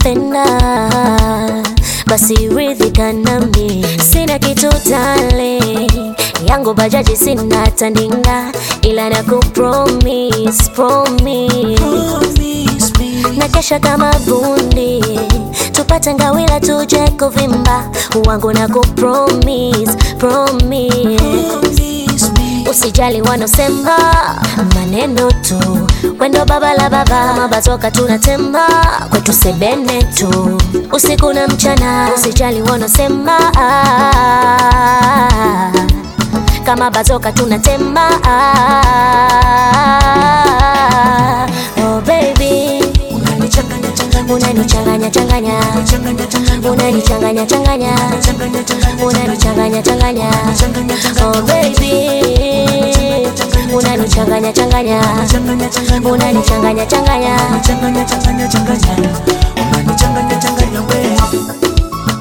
unanipenda basi ridhika nami sina kitu tale yangu bajaji sina tandinga ila na kupromise promise na kesha kama bundi tupate ngawila tuje kuvimba wangu na kupromise promise usijali wanosema maneno tu wendo baba la baba mabatoka tunatema kwetu sebene tu usiku na mchana usijali wanosema ah, kama batoka tunatema ah, oh baby unanichanganya changanya unanichanganya changanya changanya changanya unanichanganya changanya changanya changanya unanichanganya changanya changanya changanya oh baby unanichanganya changanya changanya changanya unanichanganya changanya changanya changanya changanya unanichanganya changanya we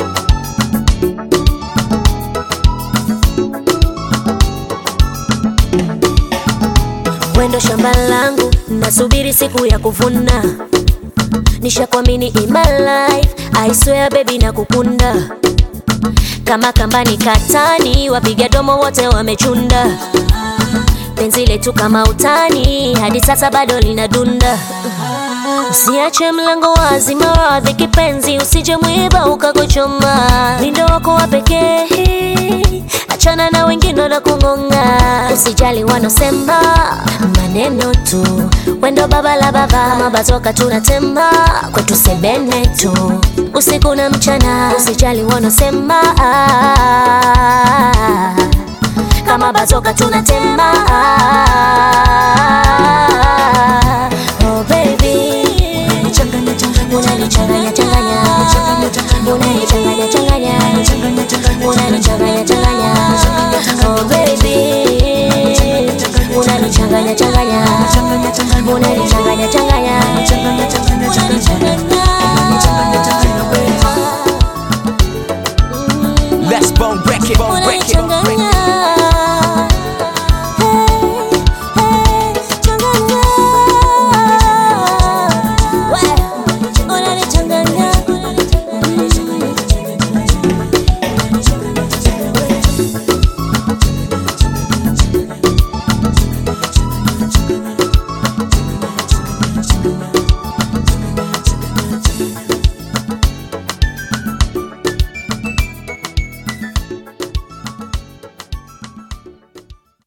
wendo shamba langu nasubiri siku ya kuvuna nishakwamini in my life I swear baby na kukunda kama kambani katani wapiga domo wote wamechunda penzi letu kama utani hadi sasa bado linadunda usiache mlango wazi maradhi kipenzi usije mwiba ukakuchoma lindo wako wa pekee achana na wengine na kung'ong'a usijali wanosema maneno tu wendo baba la baba mabatoka tunatema kwetu sebene tu usiku na mchana usijali wanosema ah, kama batoka tunatema ah,